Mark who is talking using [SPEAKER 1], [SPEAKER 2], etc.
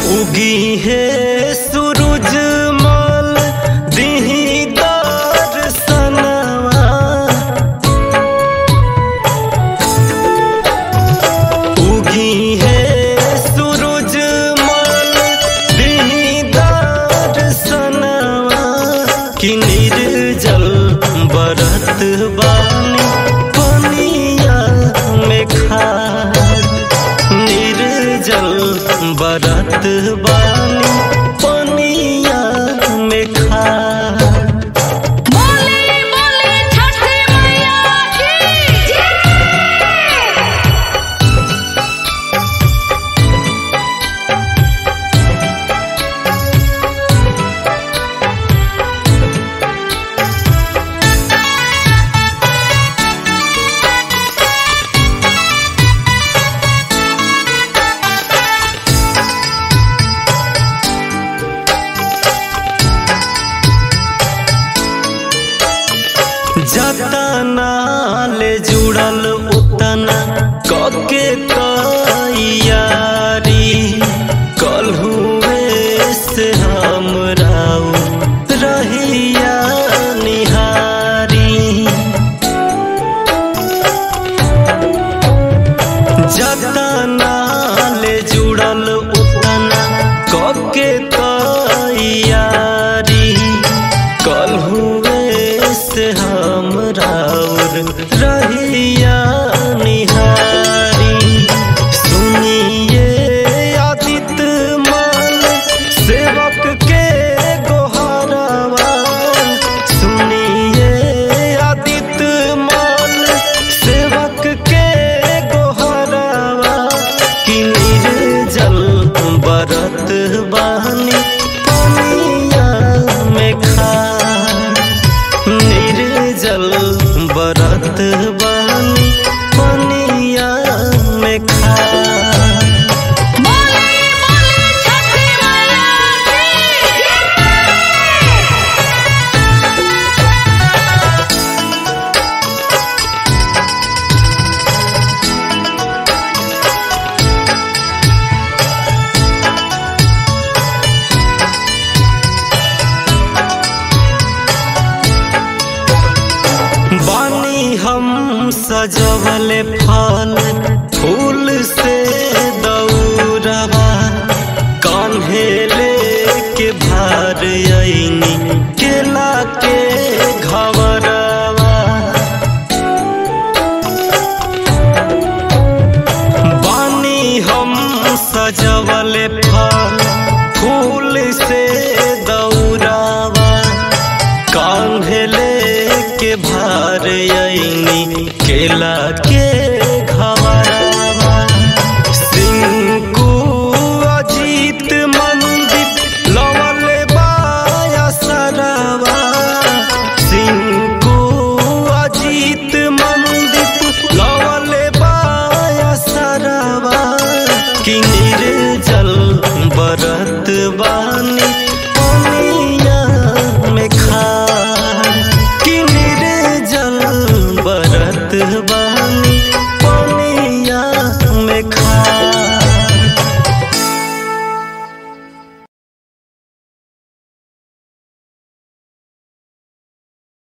[SPEAKER 1] उगी है सूरज मल दिही दर्शनवा उगी है सूरज मल दिही दर्शनवा कि निर्जल बरत बानी पनिया में खार निर्जल बरत बानी पनिया में खार
[SPEAKER 2] बोले बोले छठी मैया की
[SPEAKER 1] जतना ले जुड़ल उतना कके तैयारी कल हुए से हम राउ रहिया निहारी जतना ले जुड़ल उतना कके तैयारी कल हुए से हम राउर रहिया निहारी सुनिए आदित माल सेवक के गोहरवा सुनिए आदित माल सेवक के गोहरवा कि निर्जल बरत बानी पनिया में खा निर्जल बरत बानी पनिया में खा
[SPEAKER 2] बोले बोले छठी मैया की
[SPEAKER 1] बानी हम सजवल फल फूल से दौड़वा कान्हे लेके भार अइनी केला के घवरवा बानी हम सजवल फल फूल से दौड़ावा कांधे के भार अइनी केला